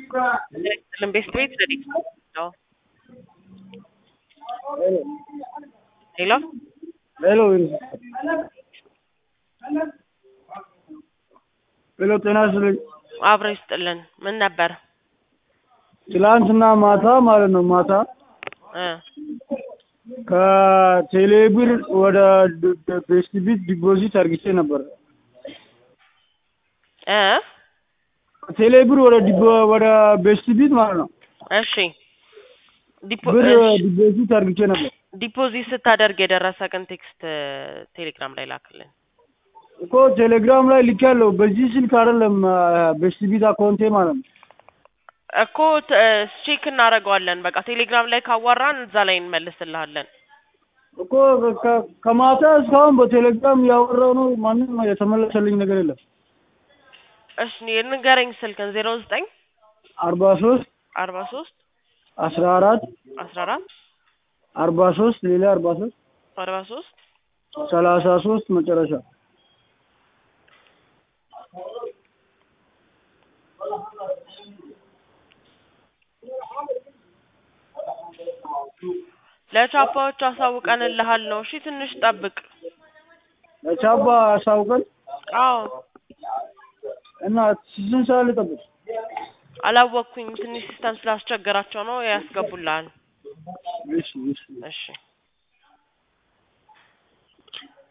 ቤት ቤት ረዲት ነው። ሄሎ ሄሎ ሄሎ፣ ጤና ይስጥልኝ። አብረ ይስጥልን። ምን ነበር? ትላንትና ማታ ማለት ነው ማታ እ ከቴሌብር ወደ ቤስት ቢት ዲፖዚት አርግቼ ነበር። እ ቴሌብር ወደ ዲፖ- ወደ ቤስት ቢት ማለት ነው እሺ ዲፖ ብር እሺ፣ ዲፖዚት አርግቼ ነበር ዲፖዚት ስታደርግ የደረሰ ቀን ቴክስት ቴሌግራም ላይ ላክልን። እኮ ቴሌግራም ላይ ልኬያለሁ። በዚህ ስልክ አይደለም ቤስት ቢት አካውንቴ ማለት ነው። እኮ ቼክ እናደርገዋለን። በቃ ቴሌግራም ላይ ካዋራን እዛ ላይ እንመልስልሃለን። እኮ ከ- ከማታ እስካሁን በቴሌግራም ያወራው ነው። ማንም የተመለሰልኝ ነገር የለም። እሺ ንገረኝ ስልክን ዜሮ ዘጠኝ አርባ ሶስት አርባ ሶስት አስራ አራት አስራ አራት አርባ ሶስት ሌላ አርባ ሶስት አርባ ሶስት ሰላሳ ሶስት መጨረሻ ለቻፓዎች አሳውቀንልሃል ነው። እሺ ትንሽ ጠብቅ። ለቻባ አሳውቀን አዎ እና ስንት ሰዓት ልጠብቅ? አላወቅኩኝ። ትንሽ ሲስተም ስላስቸገራቸው ነው ያስገቡልሃል። እሺ እሺ እሺ